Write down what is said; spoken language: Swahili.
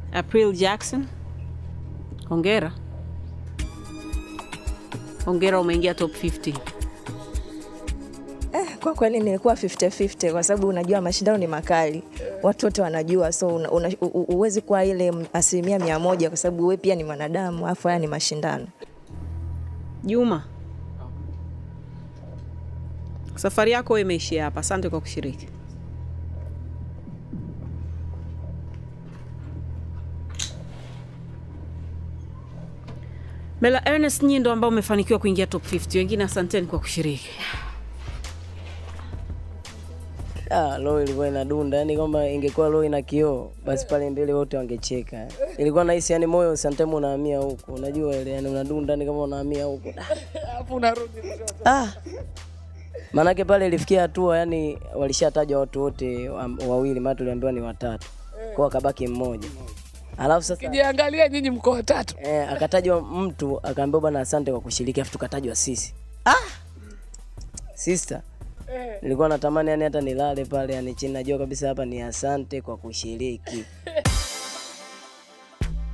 April Jackson, hongera. Hongera, umeingia top 50. Eh, kwa kweli nilikuwa 50-50 kwa sababu unajua mashindano ni makali, watu wote wanajua, so una, una, u- u- huwezi kuwa ile m- asilimia mia moja kwa sababu wewe pia ni mwanadamu, alafu haya ni mashindano. Juma, safari yako imeishia hapa. Asante kwa kushiriki. Mela Ernest, nyinyi ndo ambao umefanikiwa kuingia top 50. Wengine asanteni kwa kushiriki. Ah, roho ilikuwa inadunda, yani kwamba ingekuwa roho ina kioo basi pale mbele wote wangecheka. Ilikuwa nahisi yani moyo sometimes unahamia huku, unajua ile yani unadunda ni kama unahamia huku. Alafu unarudi Ah. Manake pale ilifikia hatua yani walishatajwa watu wote wa- wawili, maana tuliambiwa ni watatu. Kwa akabaki mmoja. Alafu sasa kijiangalia, nyinyi mko watatu. eh, akatajwa mtu akaambiwa bwana, asante kwa kushiriki, afu tukatajwa sisi. Ah! Sister, nilikuwa natamani yani hata nilale pale yani chini, najua kabisa hapa ni asante kwa kushiriki.